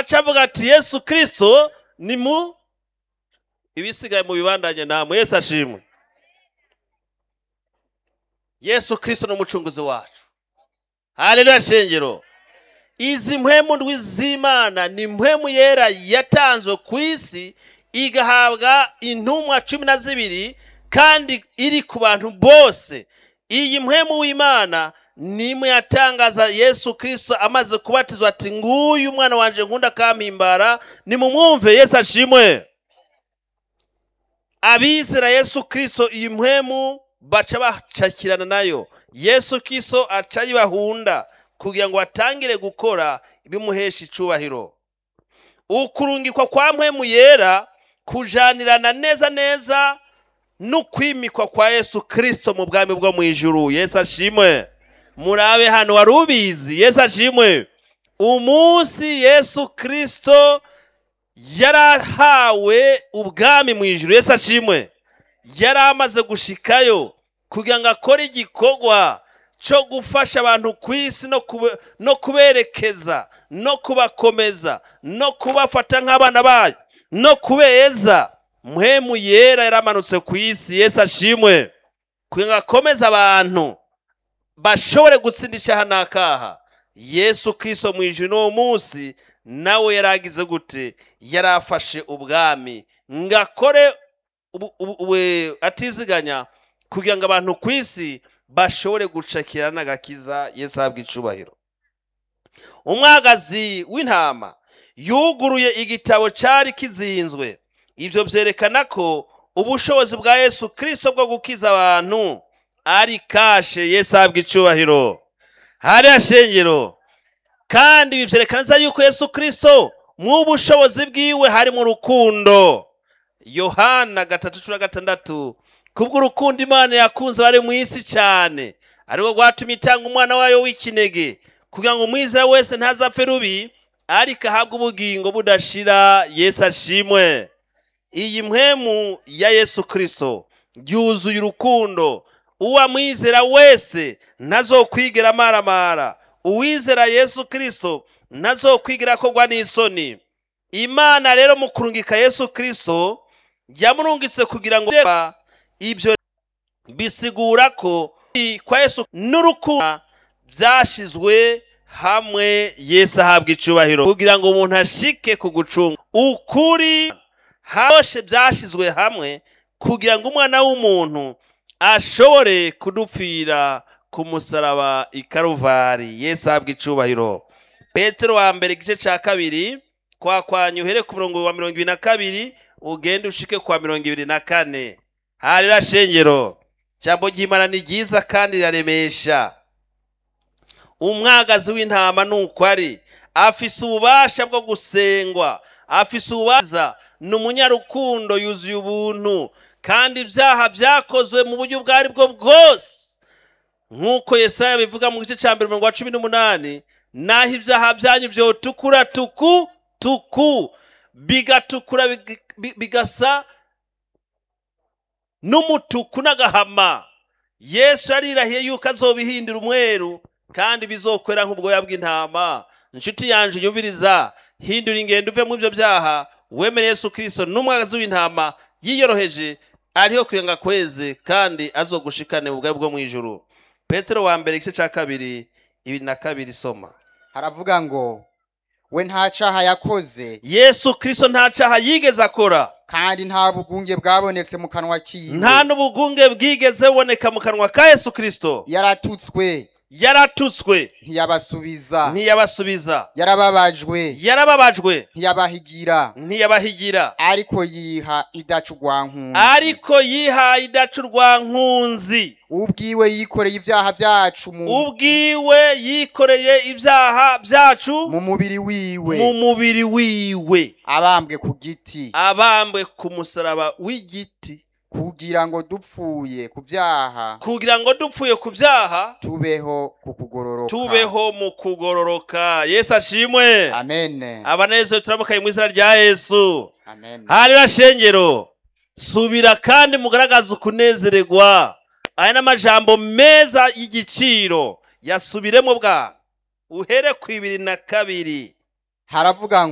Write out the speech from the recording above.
aca avuga ati yesu kirisito ni mu ibisigaye mu bibandanye namwe yesu ashimwe yesu kirisito ni umucunguzi wacu haleluya shengero izi mpwemu ndwi z'imana ni mpwemu yera yatanzwe ku isi igahabwa intumwa cumi na zibiri kandi iri ku bantu bose iyi mpwemu w'imana nimwe yatangaza yesu kirisito amaze kubatizwa ati nguyu umwana wanje nkunda akampimbara nimumwumve yesu ashimwe abizera yesu kirisito iyi mpwemu baca bacakirana nayo yesu kirisito aca ayibahunda kugira ngo batangire gukora ibimuhesha icubahiro ukurungikwa kwa mpwemu yera kujanirana neza neza n'ukwimikwa kwa yesu kirisito mu bwami bwo mu ijuru yesu ashimwe murabe hano wari ubizi yesu ashimwe umunsi yesu kirisito yarahawe ubwami mu ijuru yesu ashimwe yari amaze gushikayo kugira ngo akore igikorwa cyo gufasha abantu ku isi no kube- no kuberekeza no kubakomeza no kubafata nk'abana bayo no kubeza muhemu yera yaramanutse ku isi yesu ashimwe kugira ngo akomeze abantu bashobore gutsindisha aha n'akaha yesu kirisito mu ijuru n'uwo munsi nawe yaragize gute yarafashe ubwami ngo akore ubu- ubu- ubu- atiziganya kugira ngo abantu ku isi bashobore gucakira n'agakiza yesu ahabwa icubahiro umwagazi w'intama yuguruye igitabo cyari kizinzwe ibyo byerekana ko ubushobozi bwa yesu kirisito bwo gukiza abantu ari kashe yesu ahabwa icubahiro hariya shengero kandi ibi byerekana neza yuko yesu kirisito mu bushobozi bwiwe hari mu rukundo yohana gatatu cumi na gatandatu kubw'urukundo imana yakunze bari mu isi cyane ariko rwatumye itanga umwana wayo w'ikinege kugira ngo umwizera wese ntazapfe rubi ariko ahabwe ubugingo budashira yesu ashimwe iyi mpwemu ya yesu kirisito yuzuye urukundo uwamwizera wese ntazokwigera amaramara uwizera yesu kirisito ntazokwigera akorwa n'isoni imana rero mu kurungika yesu kirisito yamurungitse kugira ngo ibyo bisigura ko kwa yesu n'urukundo byashizwe hamwe yesu ahabwa icubahiro kugira ngo umuntu ashike ku gucunga ukuri hose byashizwe hamwe kugira ngo umwana w'umuntu ashobore kudupfira ku musaraba i karuvari yesu ahabwa icubahiro petero wa mbere igice cya kabiri kwakwanya uhere ku murongo wa mirongo ibiri na kabiri ugende ushike kwa mirongo ibiri na kane harira shengero jambo ry'imana ni ryiza kandi riraremesha umwagazi w'intama ni uko ari afise ububasha bwo gusengwa afise ububasha ni umunyarukundo yuzuye ubuntu kandi ibyaha byakozwe mu buryo ubwo ari bwo bwose nk'uko yesaya bivuga mu gice cya mbere umurongo wa cumi n'umunani naho ibyaha byanyu byotukura tuku tuku bigatukura big- bi- bigasa n'umutuku n'agahama yesu yarirahiye yuko azobihindura umweru kandi bizokwera nk'ubwoya bw'intama inshuti yanje yumviriza hindura ingendo uve mu ibyo byaha wemere yesu kirisito n'umwagazi w'intama yiyoroheje ariho kugira ngo akweze kandi azogushikane mu bwawe bwo mu ijuru petero wa mbere igice cya kabiri ibiri na kabiri soma haravuga ngo we nta caha yakoze yesu kirisito nta cyaha yigeze akora kandi nta bugunge bwabonetse mu kanwa kiwe nta n'ubugunge bwigeze buboneka mu kanwa ka yesu kirisito yaratutswe yaratutswe ntiyabasubiza ntiyabasubiza yarababajwe yarababajwe ntiyabahigira ntiyabahigira ariko yiha idaca urwankunzi ariko yihaye idaca urwankunzi ubwiwe yikoreye ibyaha byacu mu, ubwiwe yikoreye ibyaha byacu mu mubiri wiwe mu mubiri wiwe abambwe ku giti abambwe ku musaraba w'igiti kugira ngo dupfuye ku byaha kugira ngo dupfuye ku byaha tubeho ku kugororoka tubeho mu kugororoka yesu ashimwe amen abanezero turamukaye mu izina rya yesu amen hariya shengero subira kandi mugaragaze ukunezererwa aya ni amajambo meza y'igiciro yasubiremo bwa uhere ku ibiri na kabiri haravuga